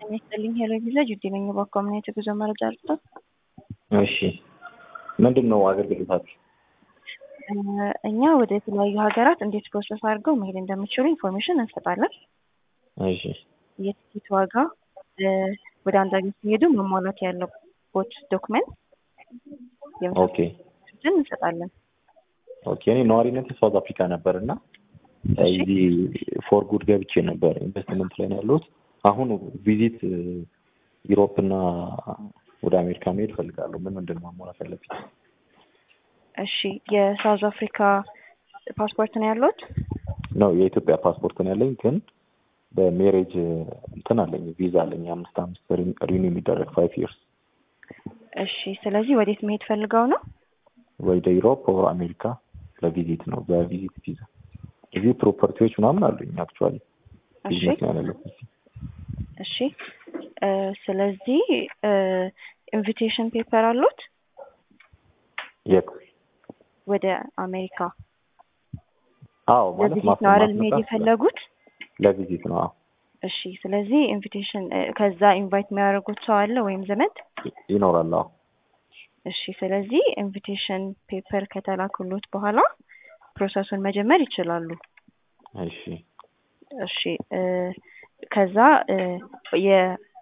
ጤና ይስጥልኝ ሄሎ ቪዛ ጁዲ ነኝ። በኮሚኒቲ ጉዞ መረጃ አልኩት። እሺ ምንድን ነው አገልግሎታችሁ? እኛ ወደ የተለያዩ ሀገራት እንዴት ፕሮሰስ አድርገው መሄድ እንደሚችሉ ኢንፎርሜሽን እንሰጣለን። እሺ የቲኬት ዋጋ፣ ወደ አንድ ሀገር ሲሄዱ መሟላት ያለቦት ዶክመንት ኦኬ የመሳሰሉትን እንሰጣለን። ኦኬ እኔ ነዋሪነት ሳውዝ አፍሪካ ነበር እና እዚህ ፎር ጉድ ገብቼ ነበር ኢንቨስትመንት ላይ ነው ያለሁት። አሁን ቪዚት ዩሮፕ እና ወደ አሜሪካ መሄድ እፈልጋለሁ። ምን ምንድን ነው ማሟላት ያለብኝ? እሺ የሳውዝ አፍሪካ ፓስፖርት ነው ያለዎት? ነው የኢትዮጵያ ፓስፖርት ነው ያለኝ፣ ግን በሜሬጅ እንትን አለኝ ቪዛ አለኝ የአምስት አምስት ሪኒ የሚደረግ ፋይቭ ይርስ። እሺ ስለዚህ ወዴት መሄድ ፈልገው ነው? ወደ ዩሮፕ ኦር አሜሪካ ለቪዚት ነው በቪዚት ቪዛ። እዚህ ፕሮፐርቲዎች ምናምን አሉኝ አክቹዋሊ እሺ ቢዝነስ ነው ያለበት። እሺ እ ስለዚህ ኢንቪቴሽን ፔፐር አሉት የት? ወደ አሜሪካ አዎ ማለት ለቪዚት ነው አይደል መሄድ ማስመጣት የፈለጉት? ለቪዚት ነው። አዎ እሺ ስለዚህ ኢንቪቴሽን ከዛ ኢንቫይት የሚያደርጉት ሰው አለ ወይም ዘመድ? ይኖራል። አዎ እሺ ስለዚህ ኢንቪቴሽን ፔፐር ከተላኩሎት በኋላ ፕሮሰሱን መጀመር ይችላሉ። እሺ እሺ እ ከዛ እ የ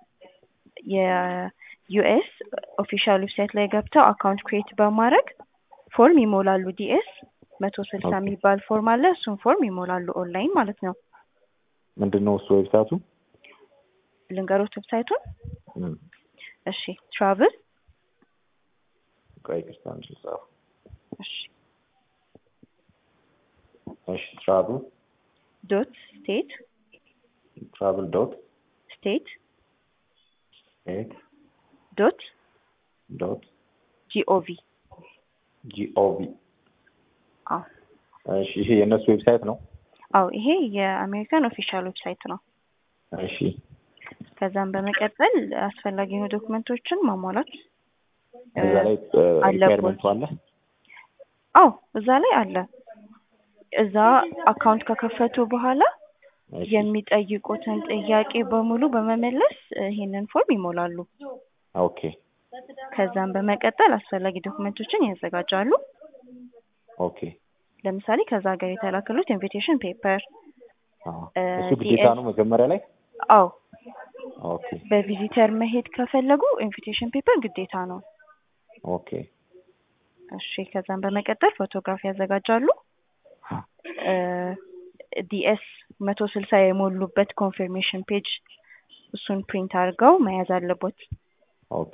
የዩኤስ ኦፊሻል ዌብሳይት ላይ ገብተው አካውንት ክሬት በማድረግ ፎርም ይሞላሉ። ዲኤስ መቶ ስልሳ ኦኬ። የሚባል ፎርም አለ። እሱን ፎርም ይሞላሉ ኦንላይን ማለት ነው። ምንድን ነው እሱ ዌብሳይቱ? ልንገሮት ዌብሳይቱን። እም፣ እሺ ትራቭል ቆይ ይቅርታ አንድ ልጻፍ። እሺ እሺ ትራቭል ዶት ስቴት ትራቭል ዶት ስቴት ኤት ዶት ዶት ጂኦቪ ጂኦቪ አዎ እሺ ይሄ የእነሱ ዌብሳይት ነው። አዎ ይሄ የአሜሪካን ኦፊሻል ዌብሳይት ነው። እሺ ከዛም በመቀጠል አስፈላጊ የሆኑ ዶክመንቶችን ማሟላት እ እዛ ላይ አለቦት። ሪኳየርመንቱ አለ። አዎ እዛ ላይ አለ። እዛ አካውንት ከከፈቱ በኋላ እሺ የሚጠይቁትን ጥያቄ በሙሉ በመመለስ እ ይሄንን ፎርም ይሞላሉ። ኦኬ ከዛም በመቀጠል አስፈላጊ ዶክመንቶችን ያዘጋጃሉ። ኦኬ ለምሳሌ ከዛ ሀገር የተላከሉት ኢንቪቴሽን ፔፐር አዎ እ እሱ ግዴታ ዲኤስ ነው መጀመሪያ ላይ። አዎ ኦኬ በቪዚተር መሄድ ከፈለጉ ኢንቪቴሽን ፔፐር ግዴታ ነው። ኦኬ እሺ ከዛም በመቀጠል ፎቶግራፍ ያዘጋጃሉ። እ ዲኤስ መቶ ስልሳ የሞሉበት ኮንፊርሜሽን ፔጅ እሱን ፕሪንት አድርገው መያዝ አለቦት። ኦኬ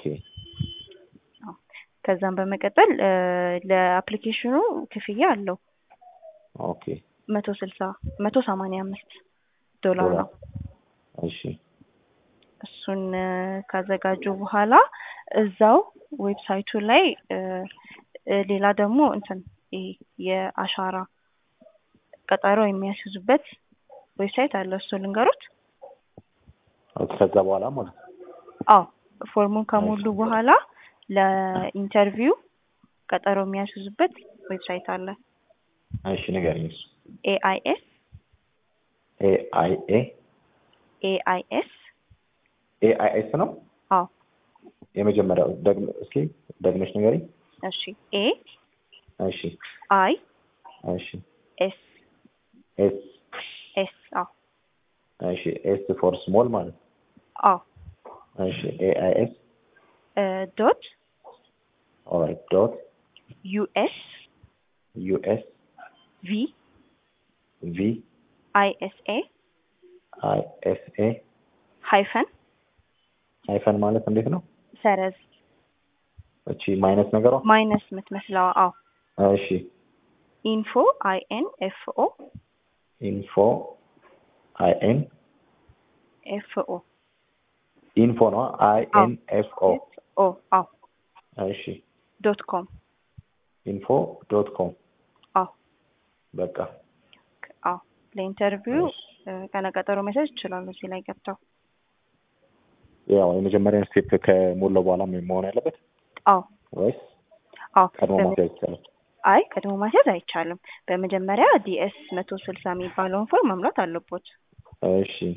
ከዛም በመቀጠል እ ለአፕሊኬሽኑ ክፍያ አለው ኦኬ መቶ ስልሳ መቶ ሰማንያ አምስት ዶላር ዶላር ነው። እሺ እሱን እ ካዘጋጁ በኋላ እዛው ዌብሳይቱ ላይ እ እ ሌላ ደግሞ እንትን ይሄ የአሻራ ቀጠሮ የሚያስይዙበት ዌብሳይት አለ። እሱ ልንገሩት። ኦኬ ከዛ በኋላ ማለት ነው። አዎ ፎርሙን ከሞሉ በኋላ ለኢንተርቪው ቀጠሮ የሚያስይዙበት ዌብሳይት አለ። እሺ ንገረኝ። እሱ ኤአይኤስ ኤ አይ ኤ ኤአይኤስ ኤ አይ ኤስ ነው አዎ የመጀመሪያው። ደግመ እስኪ ደግመሽ ንገረኝ። እሺ ኤ እሺ አይ እሺ ኤስ ኤስ ኤስ አዎ እሺ ኤስ ፎር ስሞል ማለት ነው። አዎ እሺ ኤ አይ ኤስ እ ዶት ኦልራይት ዶት ዩኤስ ዩ ኤስ ቪ ቪ አይ ኤስ ኤ አይ ኤስ ኤ ሃይፈን ሃይፈን ማለት እንዴት ነው? ሰረዝ እቺ ማይነስ ነገሯ። ማይነስ የምትመስለዋ አዎ እሺ ኢንፎ አይ ኤን ኤፍ ኦ ኢንፎ አይ ኤን ኤፍ ኦ ኢንፎ ነው አይ ኤን ኤፍ ኦ ኦ አዎ እሺ ዶት ኮም ኢንፎ ዶት ኮም አዎ በቃ አዎ ለኢንተርቪው እሺ። እ ቀነ ቀጠሮ መያዝ ይችላሉ እዚህ ላይ ገብተው። ያው የመጀመሪያውን ስቴፕ ከሞላው በኋላ መሆን ያለበት አዎ ወይስ አዎ ቀድሞ በመ- ማስያዝ ይቻላል? አይ ቀድሞ ማስያዝ አይቻልም። በመጀመሪያ ዲኤስ መቶ ስልሳ የሚባለውን ፎርም መምላት አለቦት። እሺ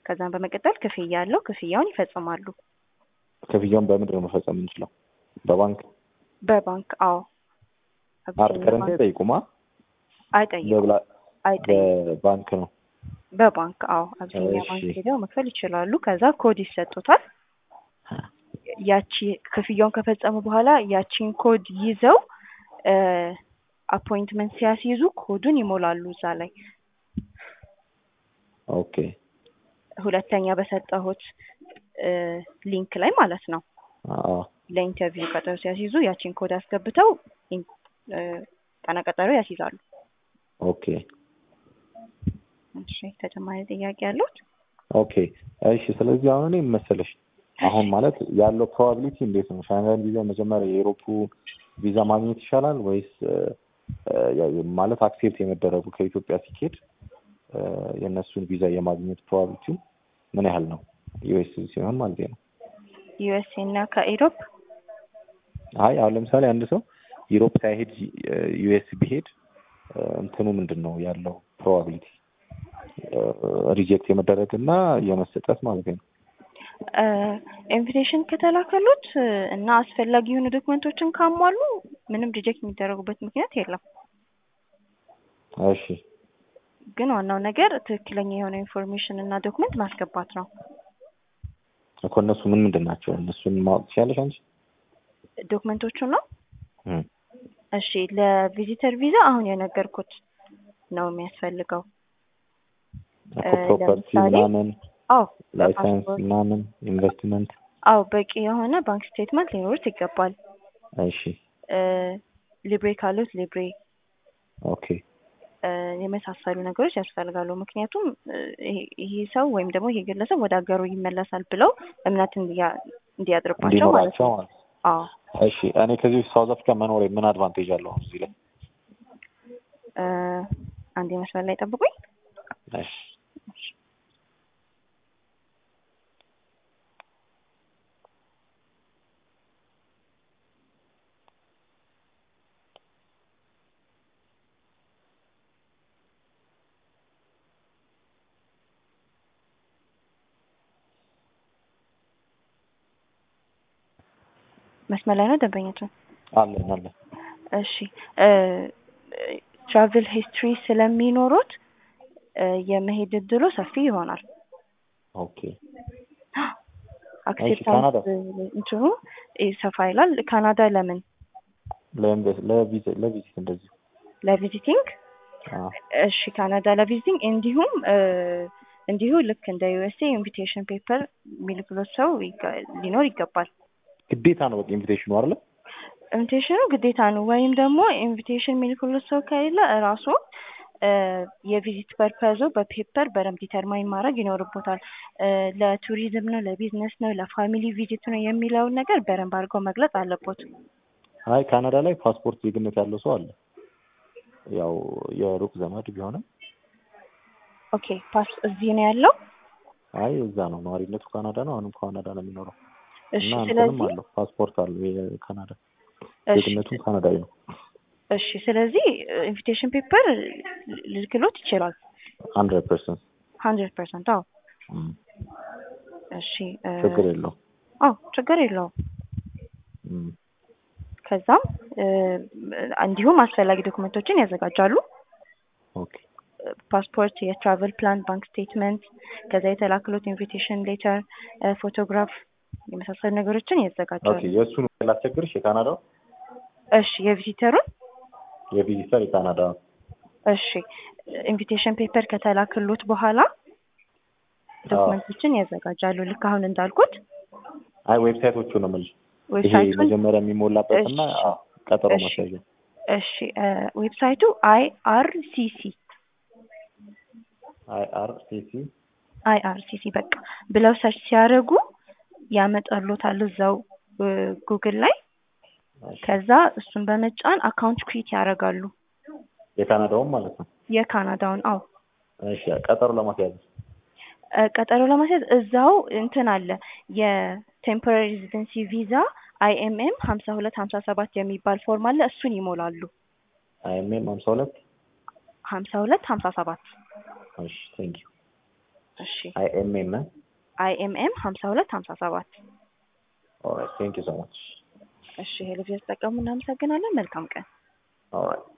ከዛም በመቀጠል ክፍያ አለው። ክፍያውን ይፈጽማሉ። ክፍያውን በምንድን ነው መፈጸም የምንችለው? በባንክ በባንክ አዎ። አርድ አቢሲኒያ ከረንት ባንክ አይጠይቁማ? አይጠይቁም። በብላ- አይጠይቁም። በባንክ ነው። በባንክ አዎ። አቢሲኒያ እሺ። ባንክ ሄደው መክፈል ይችላሉ። ከዛ ኮድ ይሰጡታል። ያቺ ክፍያውን ከፈጸሙ በኋላ ያቺን ኮድ ይዘው አፖይንትመንት ሲያስይዙ ኮዱን ይሞላሉ እዛ ላይ ኦኬ ሁለተኛ በሰጠሁት እ ሊንክ ላይ ማለት ነው። አዎ ለኢንተርቪው ቀጠሮ ሲያስይዙ ያቺን ኮድ አስገብተው ኢን- እ ቀነ ቀጠሮ ያስይዛሉ። ኦኬ እሺ ተጨማሪ ጥያቄ ያሉት? ኦኬ እሺ። ስለዚህ አሁን እኔ ምን መሰለሽ አሁን ማለት ያለው ፕሮባቢሊቲ እንዴት ነው? ሻንጋይ ቪዛ መጀመሪያ የኤሮፑ ቪዛ ማግኘት ይሻላል ወይስ እ፣ እ፣ ማለት አክሴፕት የመደረጉ ከኢትዮጵያ ሲኬድ እ፣ የእነሱን ቪዛ የማግኘት ፕሮባቢሊቲው ምን ያህል ነው? ዩኤስ ሲሆን ማለት ነው። ዩኤስኤ እና ከኢሮፕ አይ አሁን ለምሳሌ አንድ ሰው ዩሮፕ ሳይሄድ ዩኤስ ቢሄድ እ፣ እንትኑ ምንድን ነው ያለው ፕሮባቢሊቲ ሪጀክት የመደረግ እና የመሰጠት ማለት ነው። ኢንቪቴሽን ከተላከሉት እ፣ እና አስፈላጊ የሆኑ ዶክመንቶችን ካሟሉ ምንም ሪጀክት የሚደረጉበት ምክንያት የለም። እሺ ግን ዋናው ነገር ትክክለኛ የሆነ ኢንፎርሜሽን እና ዶክመንት ማስገባት ነው። እኮ እነሱ ምን ምንድን ናቸው? እነሱን ማወቅ ትችያለሽ አንቺ? ዶክመንቶቹ ነው። እም፣ እሺ ለቪዚተር ቪዛ አሁን የነገርኩት ነው የሚያስፈልገው። እኮ እ፣ ፕሮፐርቲ ለምሳሌ ምናምን አዎ ላይሰንስ በፓስፖርት ምናምን ኢንቨስትመንት። አዎ በቂ የሆነ ባንክ ስቴትመንት ሊኖሩት ይገባል። እሺ እ፣ ሊብሬ ካሉት ሊብሬ ኦኬ እ፣ የመሳሰሉ ነገሮች ያስፈልጋሉ። ምክንያቱም እ፣ ይሄ- ይሄ ሰው ወይም ደግሞ ይሄ ግለሰብ ወደ ሀገሩ ይመለሳል ብለው እምነት እንዲያ- እንዲያድርባቸው ማለት እንዲኖራቸው ነው። ማለት ነው። አዎ እሺ እኔ ከዚህ በፊት ሳውዝ አፍሪካ መኖሬ ምን አድቫንቴጅ አለው አሁን እዚህ ላይ? እ፣ አንድ መስመር ላይ ጠብቁኝ። እሺ መስመር ላይ ነው ደንበኛችን። አለን አለን። እሺ ትራቭል ሂስትሪ ስለሚኖሩት እ፣ የመሄድ እድሉ ሰፊ ይሆናል። ኦኬ አክሴፕታንስ ካናዳ? እንትኑ እ፣ ሰፋ ይላል። ካናዳ ለምን ለኢንቨስት ለቪዚት ለቪዚት እንደዚሁ ለቪዚቲንግ? አዎ እሺ ካናዳ ለቪዚቲንግ እንዲሁም እ፣ እንዲሁ ልክ እንደ ዩኤስኤ ኢንቪቴሽን ፔፐር የሚልክሎት ሰው ይጋ- ሊኖር ይገባል። ግዴታ ነው በቃ ኢንቪቴሽኑ አይደለ? ኢንቪቴሽኑ ግዴታ ነው። ወይም ደግሞ ኢንቪቴሽን የሚልክሎት ሰው ከሌለ እራሱ እ፣ የቪዚት ፐርፐዙ በፔፐር በደንብ ዲተርማይን ማድረግ ይኖርቦታል። እ፣ ለቱሪዝም ነው፣ ለቢዝነስ ነው፣ ለፋሚሊ ቪዚት ነው የሚለውን ነገር በደንብ አድርገው መግለጽ አለቦት። አይ ካናዳ ላይ ፓስፖርት ዜግነት ያለው ሰው አለ። ያው የሩቅ ዘመድ ቢሆንም ኦኬ ፓስ እዚህ ነው ያለው። አይ እዛ ነው ነዋሪነቱ ካናዳ ነው። አሁንም ካናዳ ነው የሚኖረው እሺ እና እንትንም ስለዚህ አለው ፓስፖርት አለው የካናዳ እሺ ዜግነቱም ካናዳዊ ነው። እሺ ስለዚህ ኢንቪቴሽን ፔፐር ልልክሎት ይችላል። ሀንድረድ ፐርሰንት ሀንድረድ ፐርሰንት አዎ። እሺ እ፣ ችግር የለው። አዎ ችግር የለውም። እም፣ ከዛም እ፣ እንዲሁም አስፈላጊ ዶክመንቶችን ያዘጋጃሉ። ኦኬ ፓስፖርት፣ የትራቨል ፕላን፣ ባንክ ስቴትመንት፣ ከዛ የተላክሎት ኢንቪቴሽን ሌተር፣ ፎቶግራፍ የመሳሰሉ ነገሮችን ኦኬ ያዘጋጃሉ። የእሱን ላስቸግርሽ የካናዳው እሺ የቪዚተሩን የቪዚተር የካናዳ እሺ ኢንቪቴሽን ፔፐር ከተላክሎት በኋላ ዶክመንቶችን ያዘጋጃሉ። ልክ አሁን እንዳልኩት አይ ዌብሳይቶቹ ነው የምልሽ። ይሄ ዌብሳይቱን መጀመሪያ የሚሞላበት እና እሺ፣ አዎ፣ ቀጠሮ እሺ። ማስያዣ እሺ እ፣ ዌብሳይቱ አይ አር ሲ ሲ አይ አር ሲ ሲ አይ አር ሲ ሲ በቃ ብለው ሰርች ሲያደርጉ ያመጣሎታል እዛው እ፣ ጉግል ላይ። ከዛ እሱን በመጫን አካውንት ክሪት ያደርጋሉ። የካናዳውም ማለት ነው። የካናዳውን አዎ እሺ ቀጠሮ ለማስያዝ እ፣ ቀጠሮ ለማስያዝ እዛው እንትን አለ የቴምፖራሪ ሬዚደንሲ ቪዛ አይኤምኤም ሀምሳ ሁለት ሀምሳ ሰባት የሚባል ፎርም አለ። እሱን ይሞላሉ። አይኤምኤም ሀምሳ ሁለት ሀምሳ ሁለት ሀምሳ ሰባት እሺ ቴንክ ዩ እሺ አይ ኤም ኤም አይኤምኤም ሀምሳ ሁለት ሀምሳ ሰባት ኦልራይት ቴንክ ዩ ሶ ማች እሺ ሄሎ ቪዛ ተጠቀሙ። እናመሰግናለን። መልካም ቀን። ኦልራይት